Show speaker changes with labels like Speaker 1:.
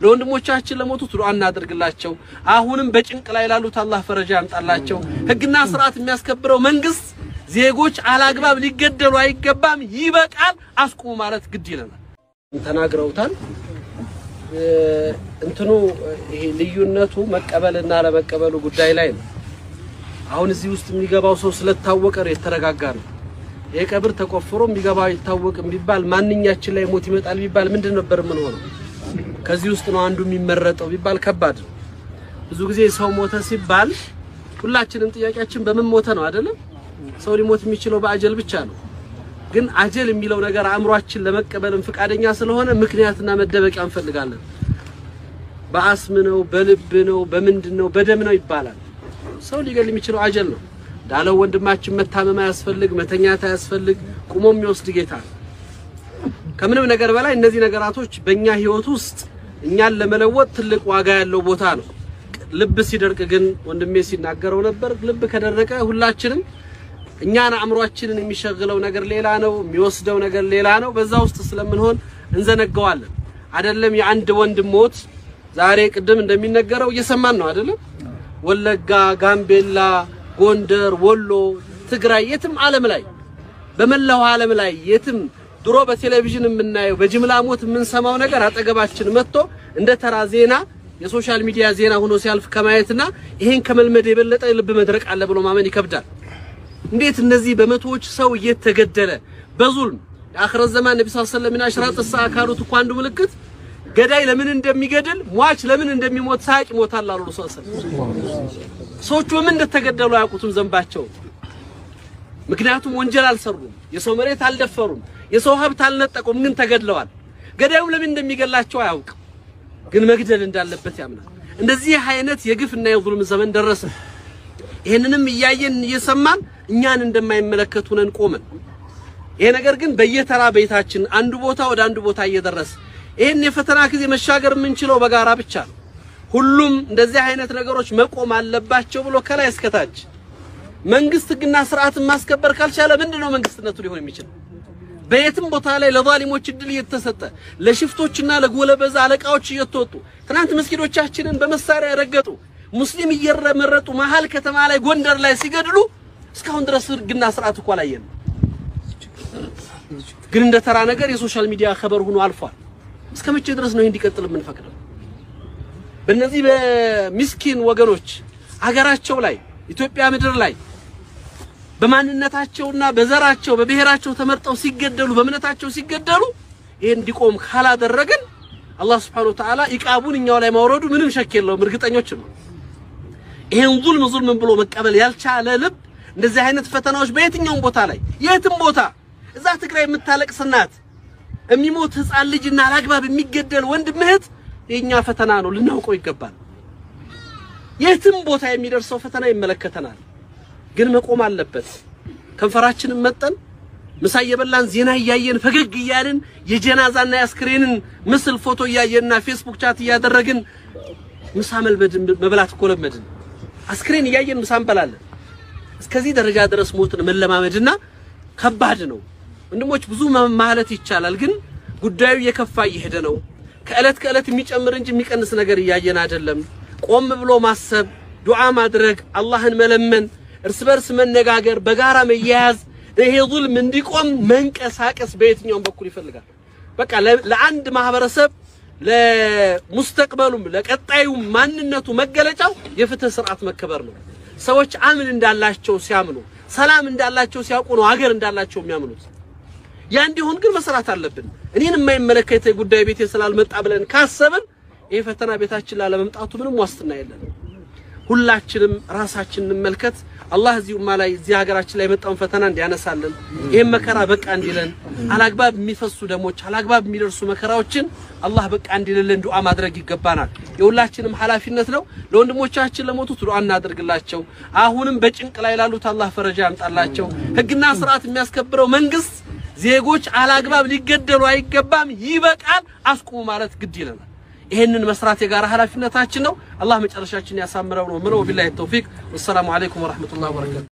Speaker 1: ለወንድሞቻችን ለሞቱት ዱዓ እናድርግላቸው። አሁንም በጭንቅ ላይ ላሉት አላህ ፈረጃ ያምጣላቸው። ህግና ስርዓት የሚያስከብረው መንግስት ዜጎች አላግባብ ሊገደሉ አይገባም፣ ይበቃል፣ አስቁሙ ማለት ግድ ይለናል። ተናግረውታል። እንትኑ ይሄ ልዩነቱ መቀበልና ለመቀበሉ ጉዳይ ላይ ነው። አሁን እዚህ ውስጥ የሚገባው ሰው ስለታወቀ ነው የተረጋጋ ነው። ይሄ ቀብር ተቆፍሮ የሚገባው አይታወቅም ቢባል ማንኛችን ላይ ሞት ይመጣል ቢባል ምንድን ነበር ምን ሆነው? ከዚህ ውስጥ ነው አንዱ የሚመረጠው ቢባል ከባድ ነው። ብዙ ጊዜ ሰው ሞተ ሲባል ሁላችንም ጥያቄያችን በምን ሞተ ነው አይደለም? ሰው ሊሞት የሚችለው በአጀል ብቻ ነው። ግን አጀል የሚለው ነገር አእምሯችን ለመቀበልም ፈቃደኛ ስለሆነ ምክንያትና መደበቂያ እንፈልጋለን። በአስም ነው፣ በልብ ነው፣ በምንድን ነው፣ በደም ነው ይባላል። ሰው ሊገል የሚችለው አጀል ነው እንዳለው ወንድማችን መታመም አያስፈልግ፣ መተኛት አያስፈልግ፣ ቁሞ የሚወስድ ጌታ ነው። ከምንም ነገር በላይ እነዚህ ነገራቶች በእኛ ህይወት ውስጥ እኛን ለመለወጥ ትልቅ ዋጋ ያለው ቦታ ነው። ልብ ሲደርቅ ግን ወንድሜ ሲናገረው ነበር። ልብ ከደረቀ ሁላችንም እኛን አእምሯችንን የሚሸግለው ነገር ሌላ ነው፣ የሚወስደው ነገር ሌላ ነው። በዛ ውስጥ ስለምንሆን እንዘነገዋለን። አይደለም የአንድ ወንድም ሞት ዛሬ ቅድም እንደሚነገረው እየሰማን ነው አይደለም? ወለጋ፣ ጋምቤላ፣ ጎንደር፣ ወሎ፣ ትግራይ የትም ዓለም ላይ በመላው ዓለም ላይ የትም ድሮ በቴሌቪዥን የምናየው በጅምላ ሞት የምንሰማው ነገር አጠገባችን መጥቶ እንደ ተራ ዜና የሶሻል ሚዲያ ዜና ሆኖ ሲያልፍ ከማየትና ይሄን ከመልመድ የበለጠ ልብ መድረቅ አለ ብሎ ማመን ይከብዳል። እንዴት እነዚህ በመቶዎች ሰው እየተገደለ በዙልም የአኽረት ዘማን ነቢ ሰለላሁ ዐለይሂ ወሰለም አሽራጥ ሰዓ ካሉት እኮ አንዱ ምልክት ገዳይ ለምን እንደሚገድል ሟች ለምን እንደሚሞት ሳያውቅ ይሞታል አሉ ረሱል ሰለላሁ ዐለይሂ ወሰለም። ሰዎቹ በምን እንደተገደሉ አያውቁትም ዘንባቸው። ምክንያቱም ወንጀል አልሰሩም፣ የሰው መሬት አልደፈሩም፣ የሰው ሀብት አልነጠቁም፣ ግን ተገድለዋል። ገዳዩም ለምን እንደሚገላቸው አያውቅም፣ ግን መግደል እንዳለበት ያምናል። እንደዚህ አይነት የግፍና የዙልም ዘመን ደረሰ። ይህንንም እያየን እየሰማን እኛን እንደማይመለከቱ ነን ቆመን። ይሄ ነገር ግን በየተራ ቤታችን አንዱ ቦታ ወደ አንዱ ቦታ እየደረሰ ይህን የፈተና ጊዜ መሻገር የምንችለው በጋራ ብቻ ነው። ሁሉም እንደዚህ አይነት ነገሮች መቆም አለባቸው ብሎ ከላይ እስከታች መንግስት ህግና ስርዓትን ማስከበር ካልቻለ ምንድነው መንግስትነቱ ሊሆን የሚችል? በየትም ቦታ ላይ ለዛሊሞች እድል እየተሰጠ ለሽፍቶችና ለጎለበዛ አለቃዎች እየተወጡ ትናንት መስጊዶቻችንን በመሳሪያ የረገጡ ሙስሊም እየመረጡ መሀል ከተማ ላይ ጎንደር ላይ ሲገድሉ እስካሁን ድረስ ህግና ስርዓት እኮ አላየንም። ግን እንደ ተራ ነገር የሶሻል ሚዲያ ከበር ሆኖ አልፏል። እስከ መቼ ድረስ ነው ይሄ እንዲቀጥል የምንፈቅደው? በእነዚህ በሚስኪን ወገኖች አገራቸው ላይ ኢትዮጵያ ምድር ላይ በማንነታቸውና በዘራቸው በብሔራቸው ተመርጠው ሲገደሉ በእምነታቸው ሲገደሉ ይሄ እንዲቆም ካላደረግን አላህ Subhanahu Wa Ta'ala ኢቃቡን እኛው ላይ ማውረዱ ምንም ሸክ የለውም፣ እርግጠኞች ነው። ይሄን ዙልም ዙልም ብሎ መቀበል ያልቻለ ልብ እንደዚህ አይነት ፈተናዎች በየትኛውም ቦታ ላይ የትም ቦታ እዛ ትግራይ የምታለቅስ እናት የሚሞት ህፃን ልጅና አላግባብ የሚገደል ወንድም እህት የኛ ፈተና ነው፣ ልናውቀው ይገባል። የትም ቦታ የሚደርሰው ፈተና ይመለከተናል፣ ግን መቆም አለበት። ከንፈራችንን መጠን ምሳ እየበላን ዜና እያየን ፈገግ እያልን የጀናዛና የአስክሬንን ምስል ፎቶ እያየንና ፌስቡክ ቻት እያደረግን ምሳ መልመድን መብላት እኮ ለመድን። አስክሬን እያየን ምሳ እንበላለን። እስከዚህ ደረጃ ድረስ ሞትን መለማመድና ከባድ ነው። ወንድሞች ብዙ ማለት ይቻላል፣ ግን ጉዳዩ እየከፋ እየሄደ ነው። ከእለት ከእለት የሚጨምር እንጂ የሚቀንስ ነገር እያየን አይደለም። ቆም ብሎ ማሰብ፣ ዱዓ ማድረግ፣ አላህን መለመን፣ እርስ በርስ መነጋገር፣ በጋራ መያያዝ፣ ይሄ ዙልም እንዲቆም መንቀሳቀስ በየትኛውም በኩል ይፈልጋል። በቃ ለአንድ ማህበረሰብ ለሙስተቅበሉም ለቀጣዩም ማንነቱ መገለጫው የፍትህ ስርዓት መከበር ነው። ሰዎች አምን እንዳላቸው ሲያምኑ፣ ሰላም እንዳላቸው ሲያውቁ ነው ሀገር እንዳላቸው የሚያምኑት። ያ እንዲሆን ግን መስራት አለብን። እኔን የማይመለከተ ጉዳይ ቤቴ ስላልመጣ ብለን ካሰብን ይሄ ፈተና ቤታችን ላለመምጣቱ ምንም ዋስትና የለን። ሁላችንም ራሳችንን እንመልከት። አላህ እዚህ ኡማ ላይ እዚህ ሀገራችን ላይ የመጣውን ፈተና እንዲያነሳልን፣ ይሄን መከራ በቃ እንዲለን፣ አላግባብ የሚፈሱ ደሞች፣ አላግባብ የሚደርሱ መከራዎችን አላህ በቃ እንዲልልን ዱዓ ማድረግ ይገባናል። የሁላችንም ኃላፊነት ነው። ለወንድሞቻችን ለሞቱት ዱዓ እናደርግላቸው። አሁንም በጭንቅ ላይ ላሉት አላህ ፈረጃ ያምጣላቸው። ህግና ስርዓት የሚያስከብረው መንግስት ዜጎች አላግባብ ሊገደሉ አይገባም፣ ይበቃል፣ አስቁሙ ማለት ግድ ይለናል። ይሄንን መስራት የጋራ ኃላፊነታችን ነው። አላህ መጨረሻችን ያሳምረው ነው ምለው። ቢላሂ ተውፊቅ ወሰላሙ አለይኩም ወራህመቱላሂ ወበረካቱ